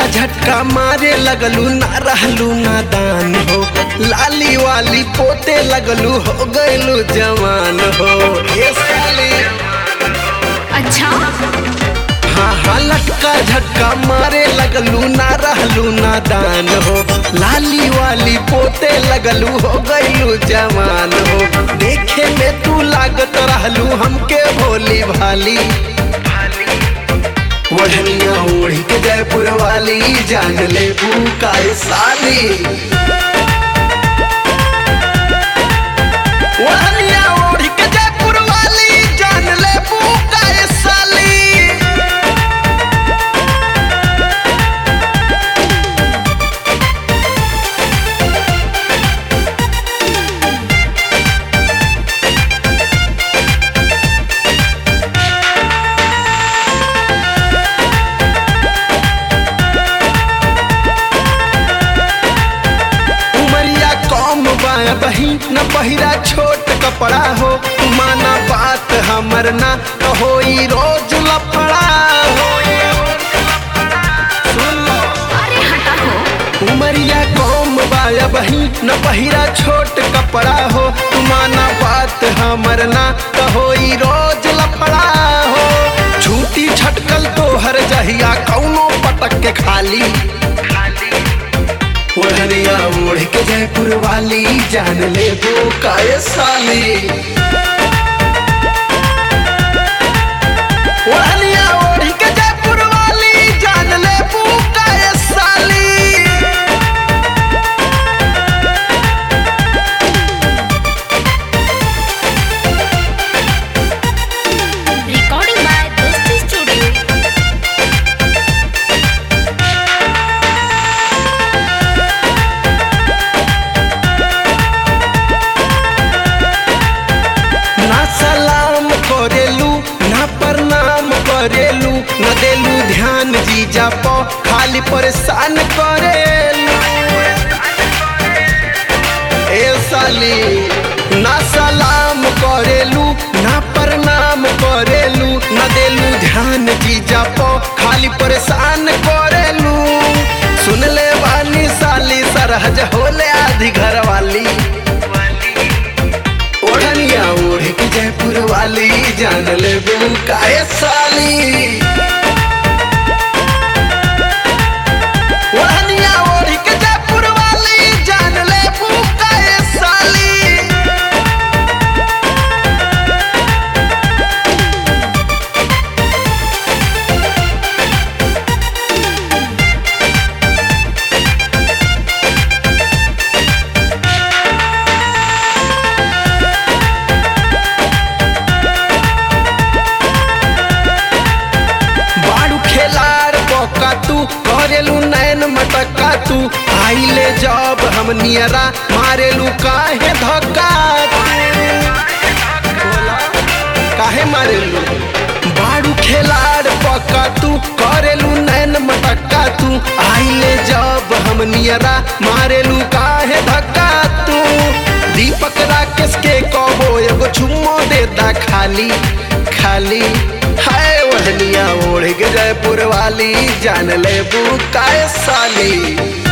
झटका मारे लगलू ना रहलू नादान हो लाली वाली पोते लगलू हो गइलू जवान हो ए साली अच्छा हाँ हाँ लटका झटका मारे लगलू ना रहलू नादान हो लाली वाली पोते लगलू हो गइलू जवान हो देखे में तू लागत रहलू हमके भोली भाली वढ़निया ओढ़ के जयपुर वाली जान ले का साली वढ़निया ओढ़ के जयपुर वाली जान ले का साली उमरिया कम बाया बही न पहिरा छोट कपड़ा हो माना बात हमर ना कहो ई रोज लफड़ा हो सुन लो अरे हटा हो उमरिया कम बाया बही न पहिरा छोट कपड़ा हो माना बात हमर ना कहो ई रोज लफड़ा हो छूटी छटकल तो हर जहिया कौनो पटक के खाली ओढ़निया ओढ़ के जयपुर वाली जान ले वो काय साली ओढ़निया ओढ़ के जयपुर वाली जान ले वो काय साली रिकॉर्डिंग बाय दोस्ती स्टूडियो ना सलाम करेलू ना प्रणाम करेलू न देलू ध्यान जीजा पो खाली परेशान करेलू ए साली ना सलाम करेलू ना प्रणाम करेलू न देलू ध्यान जीजा पो खाली परेशान करेलू सुन ले वाली साली सरहज होले आधी घर वाली ओढ़निया ओढ़ के जयपुर वाली जान ले काय साली ओढ़निया ओढ़ के जयपुर वाली जान ले काय साली बाड़ू खेलार बका तू करेलू नैन मटका तू आइले जब हम नियरा मारेलू काहे धक्का तू? बोला, काहे मारेलू बाड़ू खेलार बका तू करेलू नैन मटका तू आइले जब हम नियरा मारेलू काहे धक्का तू दीपक राकेश के कहो एगो चुम्मो देता खाली खाली हाय वहनिया ओढ़ के जयपुर वाली जान ले काय साली